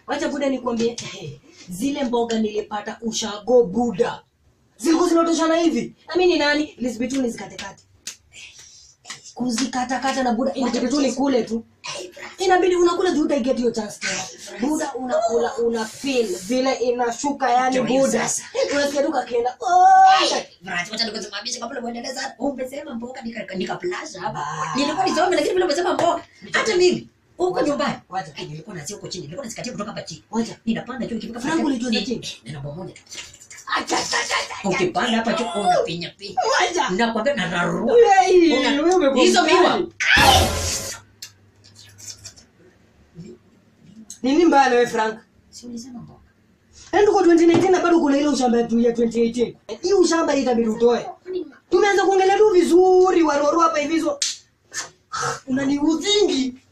wacha buda nikwambie zile mboga nilipata ushago buda zilikuwa zinatoshana hivi nami ni nani Elizabeth tu nizikatekate kuzikatakata na buda inabidi tu nikule tu inabidi unakula juu utaiget hiyo chance tena buda unakula una feel vile inashuka yani Ndio hiyo buda sasa. unasikia tu kakienda "Oh!" Brati, wacha nikusimamishe kabla uendeleza. Umesema mboga nika- nikaplasha hapa. Ah. Nilikuwa nisome lakini vile umesema mboga. Hata mimi huko Wacha, nyumbani. wacha. Ai, nilikuwa nazia huko chini. Nilikuwa nazikatia kutoka hapa chini. Wacha. Ninapanda juu ikifika Frank, pale- ulijua za ni- chini? ni namba moja tu. Acha, acha, acha, acha. Ukipanda hapa juu unapinya pinya. Wacha. Nakwambia nararua. Hey, Una- wewe umekuwa Hizo mkali. miwa. nini mbaya na wewe frank Si ulisema mboga. yaani tuko 2019 na bado kuna ile ushamba yetu ya 2018 hii ushamba hii itabidi utoe tumeanza kuongelea tu vizuri waroro hapa hivi hizo unaniudhingi